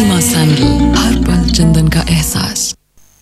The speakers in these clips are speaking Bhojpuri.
माँ सैंडल हर पल चंदन का एहसास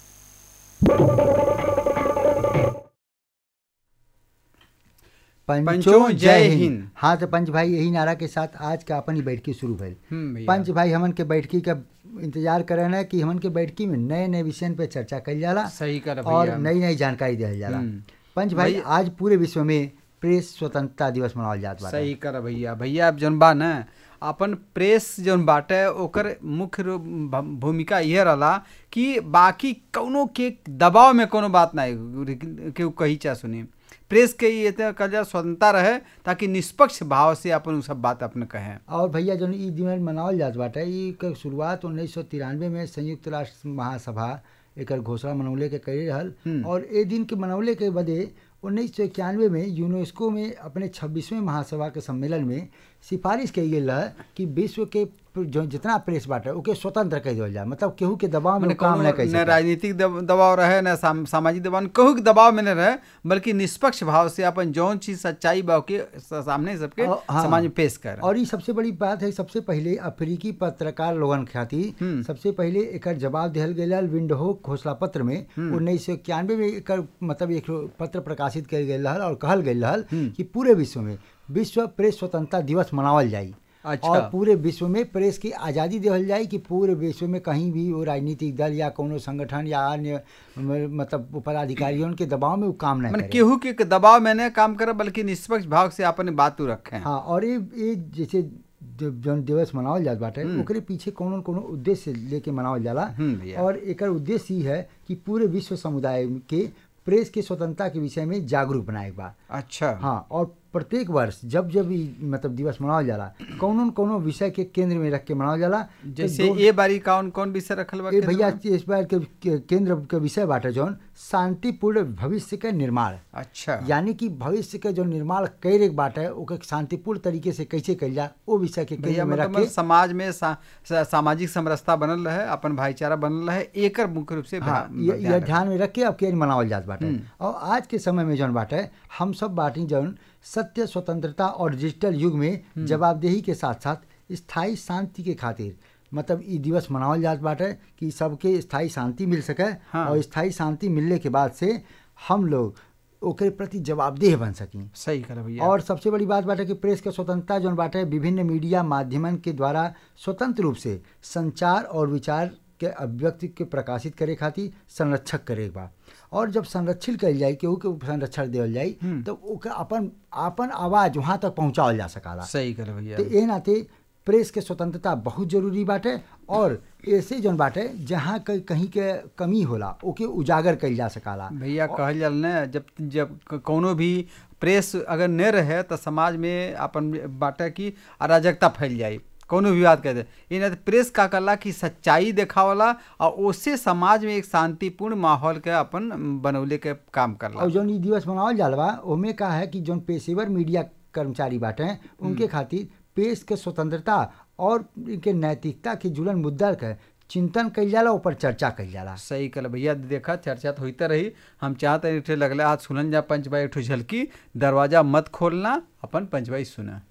पंचों जय हिंद। हाँ तो पंच भाई यही नारा के साथ आज का अपन ही बैठकी शुरू भइल हम्म, भैया। पंच भाई हमन के बैठकी का इंतजार करे ना कि हमन के बैठकी में नए नए विषय पे चर्चा कल जाला सही कर और भैया नई नई जानकारी दिया जाला हम्म। पंच भाई भैया- आज पूरे विश्व में प्रेस स्वतंत्रता दिवस मनावल जात बा सही कर भैया भैया अब जौन बा न अपन प्रेस जौन बाटे ओकर मुख्य रूप भ- भूमिका यह रहला कि बाकी कौनो के दबाव में कोनो बात ना केहू कही चाह सुनी प्रेस के ये तो कल जा स्वतंत्रता रहे ताकि निष्पक्ष भाव से अपन उ सब बात अपने कहें और भैया जौन ई दिन मनावल जात बाटे ई के शुरुआत उन्नीस सौ तिरानवे में संयुक्त राष्ट्र महासभा एकर घोषणा मनौले के करी रहल हम्म। और ए दिन के मनौले के बदे उन्नीस सौ इक्यानवे में यूनेस्को में अपने छब्बीसवें महासभा के सम्मेलन में सिफारिश कई गई रहे कि विश्व के जो जितना प्रेस बाटे ओके स्वतंत्र कर देवल जाए मतलब केहू के दबाव में मने उ काम न कौनो कर न सके राजनीतिक दब- दबाव रहे न साम, सामाजिक दबाव कहू के दबाव में न रहे बल्कि निष्पक्ष भाव से अपन जौन चीज सच्चाई बा के स- सामने सबके और- हाँ। समाज में पेश कर और ये सबसे बड़ी बात है सबसे पहले अफ्रीकी पत्रकार लोगन खातिर हम्म। सबसे पहले एकर जवाब दिहल गया विंडहो घोषणा पत्र में उन्नीस सौ इक्यानवे में एकर मतलब एक पत्र प्रकाशित कल गया रहल और कहल गया रहल हम्म। कि पूरे विश्व में विश्व प्रेस स्वतंत्रता दिवस मनावल जाई अच्छा। और पूरे विश्व में प्रेस की आज़ादी देवल जाए कि पूरे विश्व में कहीं भी वो राजनीतिक दल या कोनो संगठन या अन्य म- मतलब पदाधिकारियों के दबाव में वो काम न मैंने करे केहू के दबाव में न काम करे बल्कि निष्पक्ष भाव से अपने बात रखे हाँ और ये ये जैसे जो- जौन दिवस मनावल जात बाटे हम्म। ओकरे पीछे कोनो न कोनो उद्देश्य लेके मनावल जाला हम्म, भैया। और एकर उद्देश्य ही है कि पूरे विश्व समुदाय के प्रेस के स्वतंत्रता के विषय में जागरूक बनाए के बा अच्छा हाँ और प्रत्येक वर्ष जब जब ई मतलब दिवस मनावल जाला कोनो न कोनो विषय के केंद्र में रख के मनावल जाला तो जैसे दो- ये बारी कौन कौन विषय रखल बा ए केंद्र भैया में? इस बार के, के केंद्र के विषय बाटे जौन शांतिपूर्ण भविष्य के निर्माण अच्छा यानी कि भविष्य के जो निर्माण कैर एक बात है ओके शांतिपूर्ण तरीके से कैसे कल जाए वो विषय के केंद्र भैया में रख मतलब के समाज में सा, सा, सामाजिक समरसता बनल रहे अपन भाईचारा बनल रहे एकर मुख्य रूप से हाँ ध्यान- ये, ध्यान ये रखे। ध्यान में रख के अब के मनावल जात बाटे हम्म। और आज के समय में जौन बाटे हम सब बाटी जौन सत्य स्वतंत्रता और डिजिटल युग में जवाबदेही के साथ साथ स्थायी शांति के खातिर मतलब ई दिवस मनावल जात बाटे कि सबके स्थायी शांति मिल सके हाँ। और स्थायी शांति मिलने के बाद से हम लोग ओकरे प्रति जवाबदेह बन सकी सही कर भैया और सबसे बड़ी बात बाटे कि प्रेस के स्वतंत्रता जौन बाटे विभिन्न मीडिया माध्यमन के द्वारा स्वतंत्र रूप से संचार और विचार के अभिव्यक्ति के प्रकाशित करे खातिर संरक्षक करे के बा और जब संरक्षित कल जाए केहू के संरक्षण देवल जाए हम्म। तो ओकर अपन अपन आवाज वहाँ तक पहुँचावल जा सकाला सही कर भैया तो ए नाते प्रेस के स्वतंत्रता बहुत जरूरी बाटे और ऐसे जौन बाटे जहाँ क- कहीं के कमी होला ओके उजागर कइल जा सकाला भैया कहल जाल न जब जब क- कौनो भी प्रेस अगर न रहे तो समाज में अपन बाटे की अराजकता फैल जाई कौनो भी बात कहते इन प्रेस का कला की सच्चाई देखावला और उससे समाज में एक शांतिपूर्ण माहौल के अपन बनौले के काम करला और जौन ई दिवस मनावल जाला बा ओमे का है कि जौन पेशेवर मीडिया कर्मचारी बाटे उनके खातिर प्रेस के स्वतंत्रता और इनके नैतिकता के जुड़ल मुद्दा के चिंतन कइल जाला ऊपर चर्चा कइल जाला सही कल भैया देखा चर्चा तो होते रही हम चाहते हैं लगले आज सुनन जा पंचबाई एक ठो झलकी दरवाजा मत खोलना अपन पंचबाई सुना